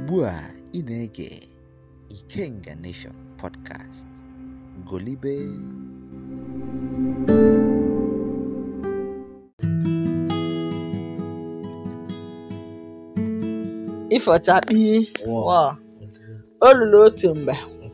Ugbu a ị na-ege Ikenga Nation Podcast. Golibe. Ifọchakpi wa o luru otu mgbe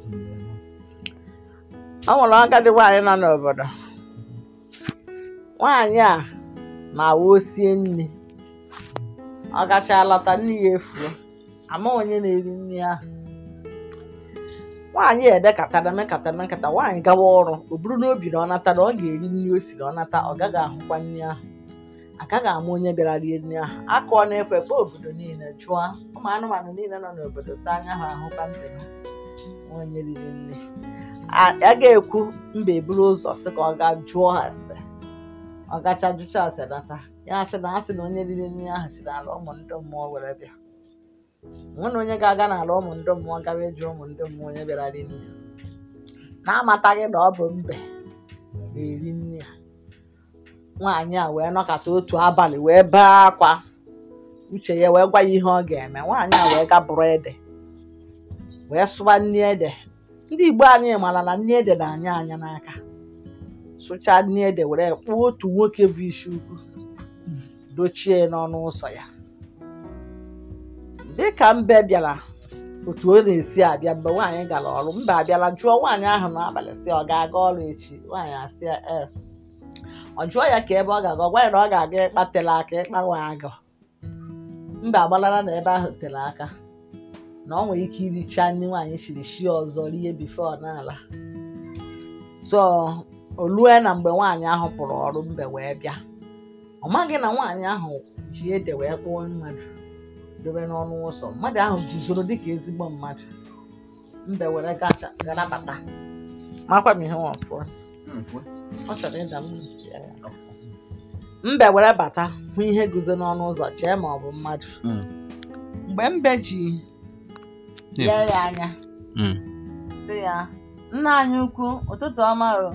ọ nwere agadi nwaanyị nọ n'obodo nwaanyị a ma wee sie nri ọ gacha lọta nri ya efuo ama onye na-eri nri ahụ nwaanyị a ebekatara mekata mekata nwaanyị gawa ọrụ o buru n'obi na ọ nata na ọ ga-eri nri o siri ọ nata ọ gaghị ahụkwa nri ahụ agaghị ama onye bịara rie nri ahụ akụọ na-ekwe kpọọ obodo niile jụọ ụmụ anụmanụ niile nọ n'obodo si anya ha ahụkwa ntị ha onye riri nri a a ga-ekwu mba eburu ụzọ sị ka ọ gaa jụọ ase ọ gacha jụcha ase nata ya sị na asị na onye riri nri ahụ si n'ala ụmụ ndị mmụọ were bịa nwe na onye ga-aga n'ala ụmụ ndị mmụọ gawa ịjụ ụmụ ndị mmụọ onye bịara rie nri na-amataghị na ọ bụ mbe na-eri nri a nwaanyị a wee nọkọta otu abalị wee bee akwa uche ya wee gwa ya ihe ọ ga-eme nwaanyị a wee ga bụrụ ede wee sụwa nri ede ndị igbo anyị mara na nri ede na-anya anya n'aka sụchaa nri ede were kpụọ otu nwoke bụ isi ukwu dochie n'ọnụ ụzọ ya dịka mbe bịara otu ọ na-esi abịa mgbe nwaanyị gara ọrụ mbe abịala jụọ nwaanyị ahụ n'abalị sị ọ ga-aga ọrụ echi nwaanyị asị ya ee ọ jụọ ya ka ebe ọ ga-aga ọ gwa ya na ọ ga-aga ịkpa tere aka ịkpanwe agụ mba agbalara na ebe ahụ tere aka na ọ nwere ike iricha nri nwaanyị siri shie ọzọ rie bifo n'ala so o lue na mgbe nwaanyị ahụ pụrụ ọrụ mbe wee bịa ọ maghị na nwaanyị ahụ ji ede wee kpụọ mmadụ dobe n'ọnụ ụzọ mmadụ ahụ guzoro dịka ezigbo mmadụ mbe were gacha gara bata makwa m ihe nwafọ ọ chọrọ ịda m ntị ya. mbe were bata hụ ihe guzo n'ọnụ ụzọ chee ma ọ bụ mmadụ mgbe mbe ji lee ya anya sị ya nna anyị ukwu ụtụtụ ọma o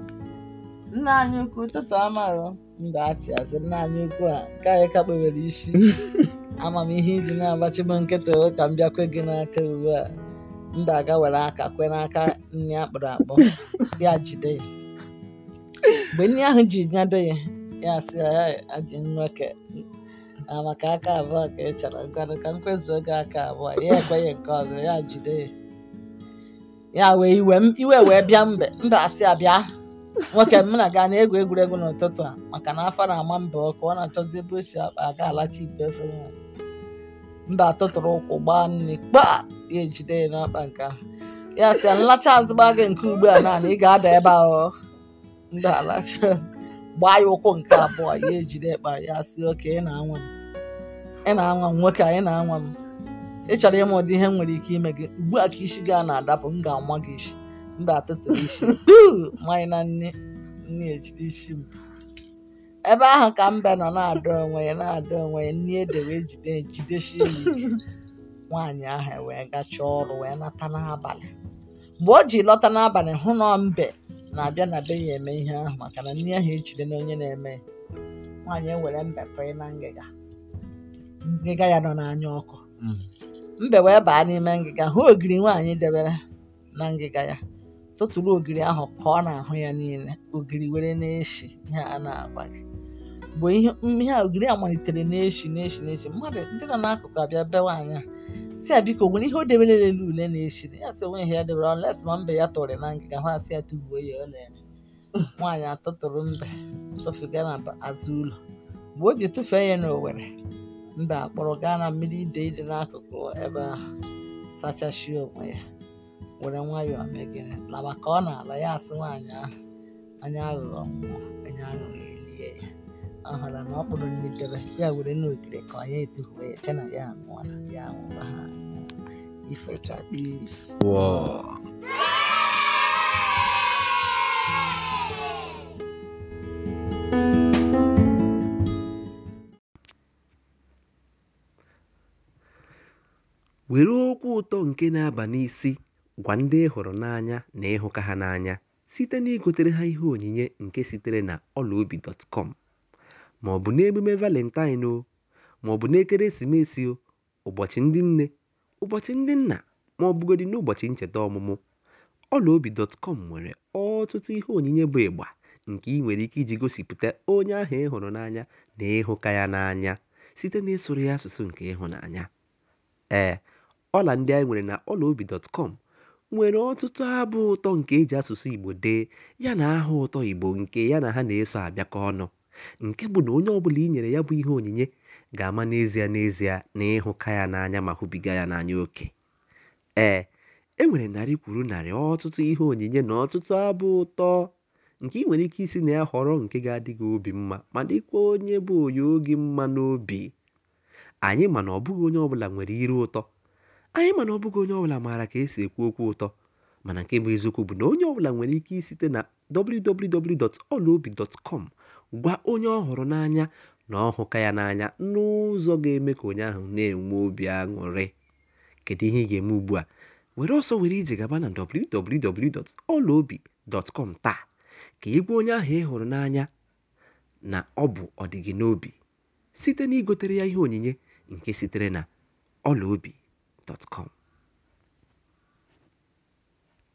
nna anyị ukwu ụtụtụ ọma o mbe achị asị nna anyị ukwu a nke anyị ka kpewere isi ama m ihe iji na-agbachi m nkịtị o ka m bịakwe gị n'aka ugbu a mbe aga were aka kwe n'aka nri akpụrụ akpọ ya jide ya mgbe nri ahụ ji nyado ya ya sị ya ya aji nwoke na maka aka abụọ ka ị chọrọ ngwanụ ka m kwezuo gị aka abụọ ya ekweghị nke ọzọ ya jide ya ya wee iwe m iwe wee bịa mbe mbe asị ya bịa nwoke m na gaa na-egwu egwuregwu n'ụtụtụ a maka na afọ na-ama mbe ọkụ ọ na-achọzi ebe o si akpa aga alacha ite ofe nwaanyị mbe atụtụrụ ụkwụ gbaa nri kpaa ya ejide ya n'ọkpa nke ahụ ya sị ya nlacha azụ gbaa gị nke ugbu a naanị ị ga-ada ebe ahụ mbe alacha gbaa ya ụkwụ nke abụọ ya ejide ekpa ya sị oke ị na-anwa m ị na-anwa m nwoke a ị na-anwa m ị chọrọ ịma ụdị ihe m nwere ike ime gị ugbu a ka isi gị a na-adapụ m ga-anwa gị isi mba atụtụrụ isi Uu! mmanya na nne nne ejide isi m ebe ahụ ka mbe nọ na-adọ onwe ya na-adọ onwe ya nne ede wee jide jidesie ya ike nwaanyị ahụ wee gachaa ọrụ wee nata n'abalị mgbe o ji lọta n'abalị hụ na mbe na-abịa na be ya eme ihe ahụ maka na nri ahụ ejide na onye na-eme ya nwaanyị ewere mbe pụọ na ngịga ngịga ya nọ n'anya ọkụ mbe wee baa n'ime ngịga hụ ogiri nwaanyị debere na ngịga ya tụtụrụ ogiri ahụ ka ọ na-ahụ ya niile ogiri were na-eshi ihe a na-agwa gị mgbe ihe ihe a ogiri a malitere na-eshi na-eshi na-eshi mmadụ ndị nọ n'akụkụ abịa be nwaanyị a si ya biko nwere ihe o debere lele ule na-eshi ya sị onwe ihe ya debere ọles ma mbe ya tụrụ na ngịga ha asị ya tụgbuo ya ọ lere nwaanyị atụtụrụ mbe tụfuga na azụ ụlọ mgbe o ji tụfee ya n'owere mbe akpọrọ gaa na mmiri ide ide n'akụkụ ebe ahụ sachashie onwe ya were nwayọọ mee gịnị laba ka ọ na-ala ya asị nwaanyị ahụ anya aghụghọ nwụọ anya aghụghọ elie ya ọ hụrụ na ọ kpụrụ nri debe ya were n'ogiri ka ọ ya etuhuwe ya che na ya anwụọla ya anwụwa ha anwụọ ifechakpi were okwu ụtọ nke na-aba n'isi gwa ndị ị hụrụ n'anya na ịhụka ha n'anya site na igotere ha ihe onyinye nke sitere na ọlaobi.com ma ọ bụ n'emume valentine o ma ọ bụ n'ekeresimesi o ụbọchị ndị nne ụbọchị ndị nna ma ọ bụgodị n'ụbọchị ncheta ọmụmụ ọlaobi.com nwere ọtụtụ ihe onyinye bụ ịgba nke ị nwere ike iji gosipụta onye ahụ ị hụrụ n'anya na ịhụka ya n'anya site n'ịsụrụ ya asụsụ nke ịhụnanya ee ọla ndị anyị nwere na ọlaobi.com nwere ọtụtụ abụ ụtọ nke eji asụsụ igbo dee ya na aha ụtọ igbo nke ya na ha na-eso abịakọ ọnụ nke bụ na onye ọbụla i nyere ya bụ ihe onyinye ga-ama n'ezie n'ezie na ịhụka ya n'anya ma hụbiga ya n'anya oke ee e nwere narị kwuru narị ọtụtụ ihe onyinye na ọtụtụ abụ ụtọ nke ị nwere ike isi na ya họrọ nke ga-adị gị obi mma ma dịkwa onye bụ onye oge mma n'obi anyị ma na ọ bụghị onye ọbụla nwere iru ụtọ anyị ma na ọ bụghị onye ọbụla maara ka esi ekwu okwu ụtọ mana nke bụ eziokwu bụ na onye ọbụla nwere ike isite na www.olaobi.com gwa onye ọ hụrụ n'anya na ọ hụka ya n'anya n'ụzọ ga-eme ka onye ahụ na-enwe obi aṅụrị kedu ihe ị ga-eme ugbu a were ọsọ were ije gaba na www.olaobi.com taa ka ị gwa onye ahụ ị hụrụ n'anya na ọ bụ ọdịgị n'obi site na igotere ya ihe onyinye nke sitere na ọlaobi.com